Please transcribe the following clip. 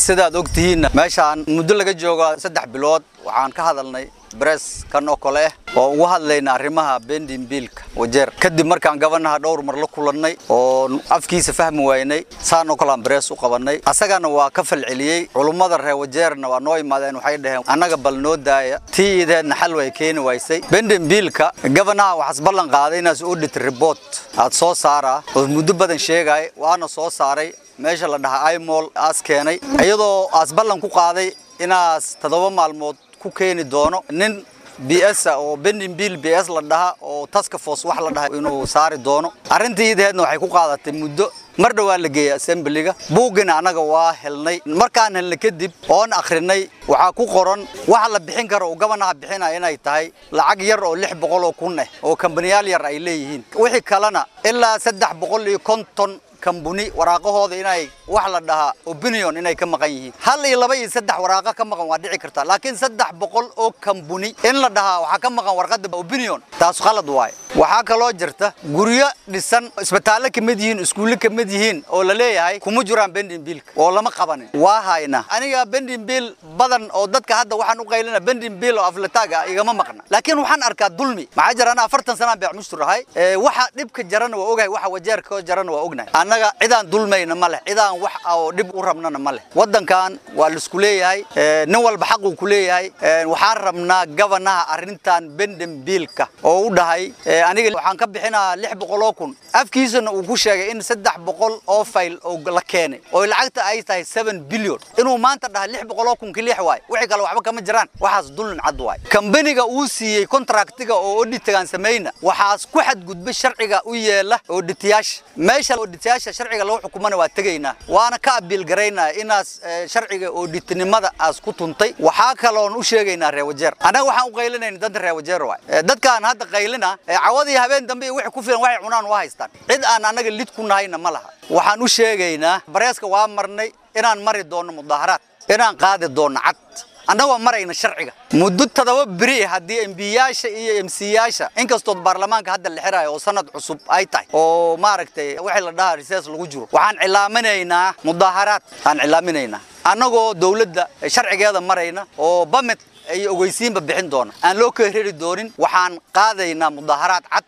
sidaad ogtihiinna meeshaan muddo laga joogo saddex bilood waxaan ka hadalnay bress kan oo kale ah oo ugu hadlayna arrimaha bendin biilka wajeer kadib markaan gabanaha dhowr mar la kulannay oo afkiisa fahmi waynay saan oo kalean bress u qabannay asagana waa ka falceliyey culummada reer wajeerna waa noo imaadeen waxay dhaheen annaga bal noo daaya tii ideedna xal way keeni waysay bendin biilka gabanaha waxaas ballan qaaday inaas audit report aad soo saaraa oo muddo badan sheegay waana soo saaray meesha la dhahaa imol aas keenay iyadoo aas ballan ku qaaday inaas toddoba maalmood ku keeni doono nin b s oo bendin biil b s la dhaha oo taska force wax la dhaha inuu saari doono arrintii ideedna waxay ku qaadatay muddo mar dhowaa la geeyey assemblyga buuggina annaga waa helnay markaan helnay kadib oon akhrinay waxaa ku qoran waxa la bixin karo uu gabanaha bixinaya inay tahay lacag yar oo lix boqol oo kun ah oo kambaniyaal yar ay leeyihiin wixii kalena ilaa saddex boqol iyo konton kambuni waraaqahooda inay wax la dhahaa opinion inay ka maqan yihiin hal iyo laba iyo saddex waraaqa ka maqan waa dhici kartaa laakiin saddex boqol oo kambuni in la dhahaa waxaa ka maqan warqadda opinion taas khalad waaye waxaa kaloo jirta guryo dhisan isbitaallo ka mid yihiin iskuulle ka mid yihiin oo la leeyahay kuma jiraan bendin biilka oo lama qabanin waa hayna aniga bendin biil badan oo dadka hadda waxaan u qaylina bendin biil oo aflataag ah igama maqna laakiin waxaan arkaa dulmi maxaa jira anaa afartan sanaan beec mushtur ahay waxa dhibka jarana waa ogahay waxa wajeerka jarana waa ognahay annaga cidaan dulmayna ma leh cidaan wax oo dhib u rabnana ma leh waddankan waa laisku leeyahay nin walba xaquu ku leeyahay waxaan rabnaa gabanaha arrintan bendin biilka oo u dhahay aniga waxaan ka bixinaa lix boqol oo kun afkiisana uu ku sheegay in saddex boqol oo fayl oo la keenay oo lacagta ay tahay seven billion inuu maanta dhahay lix boqol oo kun kilix waay wixii kale waxba kama jiraan waxaas dulin cad waay kambaniga uu siiyey contractiga oo auditigan samayna waxaas ku xadgudbay sharciga u yeela auditiyaasha meesha auditiyaasha sharciga lagu xukumana waa tegaynaa waana ka abiil garaynaa inaas sharciga auditnimada aas ku tuntay waxaa kaloon u sheegaynaa reer wajeer annaga waxaan u qaylinayna danta reer wajeer waay dadkaan hadda qaylina cawadii habeen dambe iyo wixii ku filan waxay cunaan waa haystaan cid aan annaga lid ku nahayna ma laha waxaan u sheegaynaa bareeska waa marnay inaan mari doonno mudaaharaad inaan qaadi doonno cad annagoo marayna sharciga muddo toddoba beri haddii embiyaasha iyo emsiyaasha inkastood baarlamaanka hadda la xirayo oo sanad cusub ay tahay oo maaragtay wixii la dhahaa risees lagu jiro waxaan cilaaminaynaa mudaaharaad aan cilaaminaynaa annagoo dowladda sharcigeeda marayna oo bamid ay ogeysiinba bixin doona aan loo keerari doonin waxaan qaadaynaa mudaaharaad cad